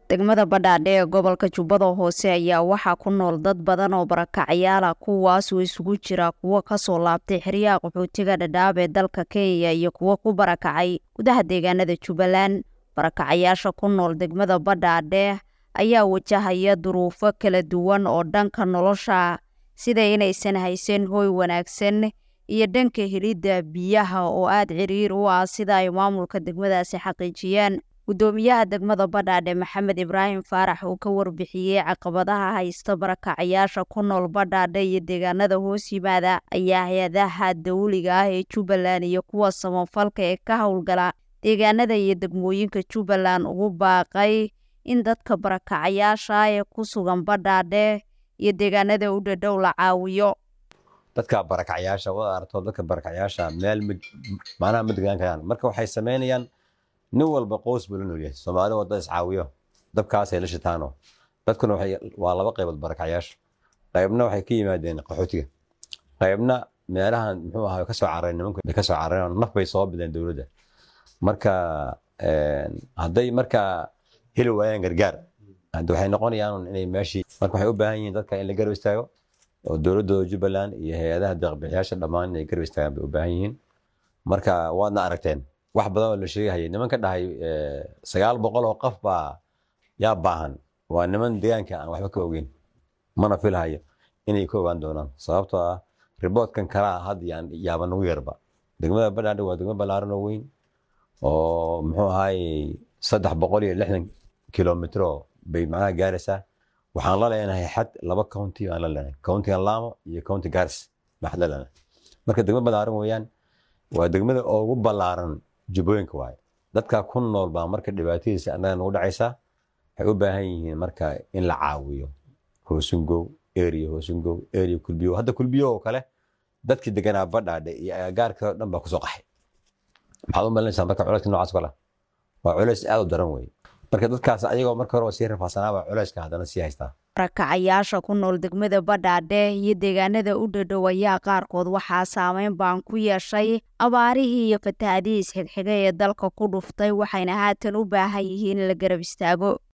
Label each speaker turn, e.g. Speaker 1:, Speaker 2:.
Speaker 1: degmada badhaadhe ee gobolka jubbada hoose ayaa waxaa ku nool dad badan oo barakacyaala kuwaasoo isugu jira kuwo kasoo laabtay xeryaha qaxootiga dhadhaab ee dalka kenya iyo kuwo ku barakacay gudaha deegaanada jubbaland barakacayaasha ku nool degmada badhaadhe ayaa wajahaya duruufo kala duwan oo dhanka nolosha sida inaysan haysan hooy wanaagsan iyo dhanka helidda biyaha oo aada ciriir u ah sida ay maamulka degmadaasi xaqiijiyeen guddoomiyaha degmada badhaadhe maxamed ibraahim faarax uu ka warbixiyey caqabadaha haysta barakacayaasha ku nool badhaadhe iyo deegaanada hoos yimaada ayaa hay-adaha dawliga ah ee jubbaland iyo kuwa samafalka ee ka howlgala deegaanada iyo degmooyinka jubbaland ugu baaqay in dadka barakacayaasha ee ku sugan badhaadhe iyo deegaanada u dhadhow la caawiyo
Speaker 2: dadka barakacyaasha wada aragto dadka barakacyaasha meel macnaha ma degaan karaan marka waxay samaynayaan nin walba qoys buu la noolyahay soomaali waa dad iscaawiyo dabkaasay la shitaano dadkuna waa laba qaybood barakacyaasha qaybna waxay ka yimaadeen qaxootiga qaybna meelahan muxuu ahaa ka soo carareen nimanku bay ka soo carareen naf bay soo bideen dowladda marka hadday marka heli waayaan gargaar hadda waxay noqonayaan inay meeshii marka waxay u baahan yihiin dadka in la garab istaago oo dowladooda jubbaland iyo hay-adaha deeqbixiyaasha dhammaan inay garab istaagaan bay u baahan yihiin marka waadna aragteen wax badan oo la sheegahayay niman ka dhahay sagaal boqol oo qof baa yaa baahan waa niman deegaanka aan waxba ka ogeyn mana filahayo inay ka ogaan doonaan sababtoo ah riboodkan kalaa had yaaba nagu yarba degmada badhaadhe waa degmo ballaaran oo weyn oo muxuu ahaayey saddex boqol iyo lixdan kilomitro bay macnaha gaaraysaa waxaan la leenahay xad laba county aan la leenahay countiga laamo iyo county garis baan xad la leenahay marka degmo ballaaran weeyaan waa degmada ugu ballaaran jubbooyinka waaye dadka ku nool baa marka dhibaatadiisa annaga nagu dhacaysaa waxay u baahan yihiin marka in la caawiyo hoosungow area hoosungow area kulbiyo hadda kulbiyo oo kale dadkii deganaa badhaadhe iyo agagaarka oo dhan baa kusoo qaxay maxaad u malinaysaa marka culayska noocaas kale waa culays aad u daran weeye marka dadkaas ayagoo marka hore sii rafaasanaaba culayska haddana sii haystaa
Speaker 1: barakacayaasha ku nool degmada badhaadhe iyo deegaanada u dhadhow ayaa qaarkood waxaa saameyn baan ku yeeshay abaarihii iyo fatahaadihii isxigxiga ee dalka ku dhuftay waxayna haatan u baahan yihiin in la garab istaago